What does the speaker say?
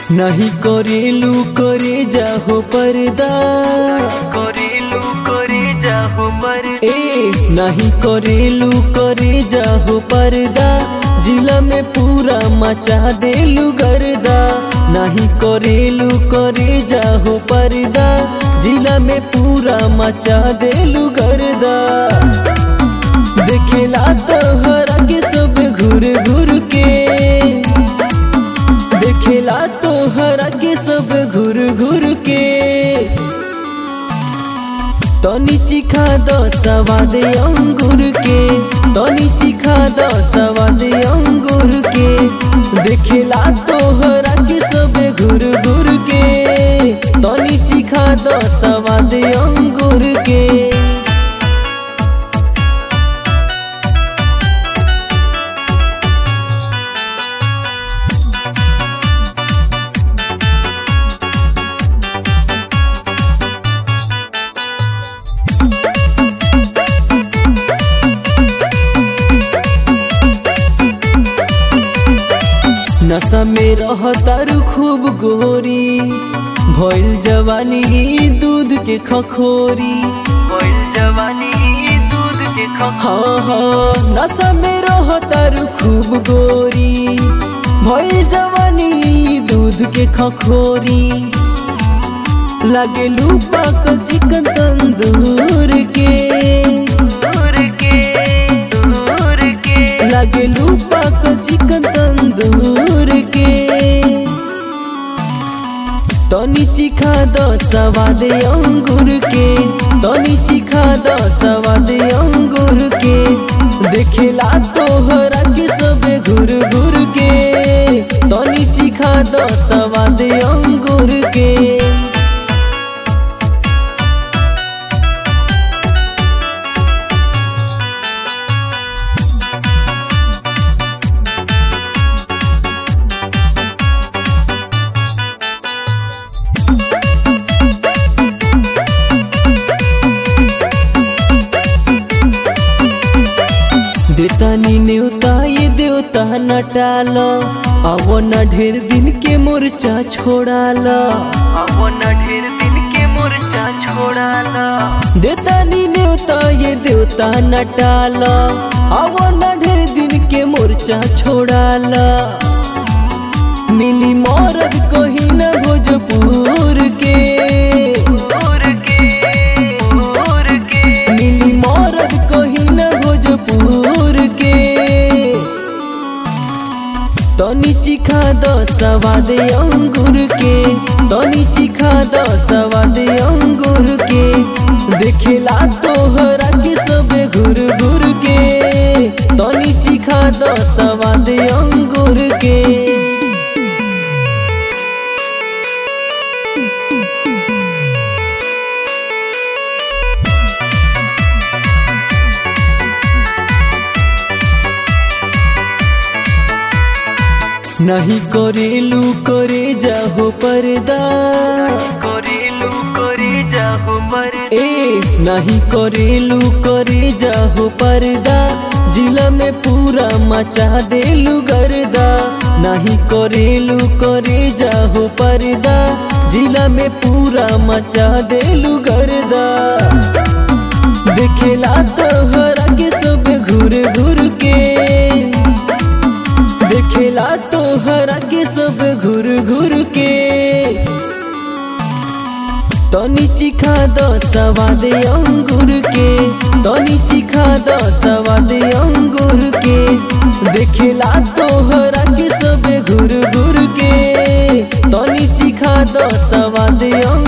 नहीं करेलू करे जाहो पर्दा करेलू करे जाहो पर ए नहीं करेलू करे जाहो पर्दा जिला में पूरा मचा देलू गर्दा नहीं करेलू करे जाहो पर्दा जिला में पूरा मचा देलू गर्दा देखेला तो हरा के सब घूर घूर के देखेला तो हरा के सब घूर घूर के तनी चिखा द सवाद अंगूर के तनी चिखा द सवाद अंगूर के देखेला तो हरा के सब घूर घूर के तनी चिखा द सवाद अंगूर के नशा में रहतारू खूब गोरी भइल जवानी दूध के खखोरी कोयल जवानी दूध के खखोरी हाँ हाँ नशा में रहतारू खूब गोरी भइल जवानी दूध के खखोरी लागे पाक चिकन तंदूर के दूर के दूर के लागे पाक चिकन तंदूर के तनी चिखा द सवाद अंगूर के तनी चिखा द सवाद अंगूर के देखेला तोहरा के सब घूर घूर के तनी चिखा द सवाद अंगूर के देतानी नेवता ये देवता न टाल अब न ढेर दिन के मोर्चा छोड़ाल अब न ढेर दिन के मोर्चा छोड़ाला देतानी नेवता ये देवता न टाल अब न ढेर दिन के मोर्चा छोड़ाल मिली मौरद कहीं न भोजपुर के दूर के दूर के मिली मौरद कहीं न भोजपुर के तनी चिखा द सवाद अंगूर के तनी चिखा द सवाद अंगूर के देखेला तोहरा के सब घूर घूर के तनी चिखा द सवाद अंगूर के नहीं करेलू करे जाहो पर्दा करेलू करे जाहो पर ए नहीं करेलू करे जाहो पर्दा जिला में पूरा मचा देलू गर्दा नहीं करेलू करे जाहो पर्दा जिला में पूरा मचा देलू गर्दा देखेला तोहरा के सब घूर घूर के देखेला तोहरा के सब घूर घूर के तनी चिखा द सवाद अंगूर के तनी चिखा द सवाद अंगूर के देखेला तोहरा के सब घूर घूर के तनी चिखा द सवाद अंगूर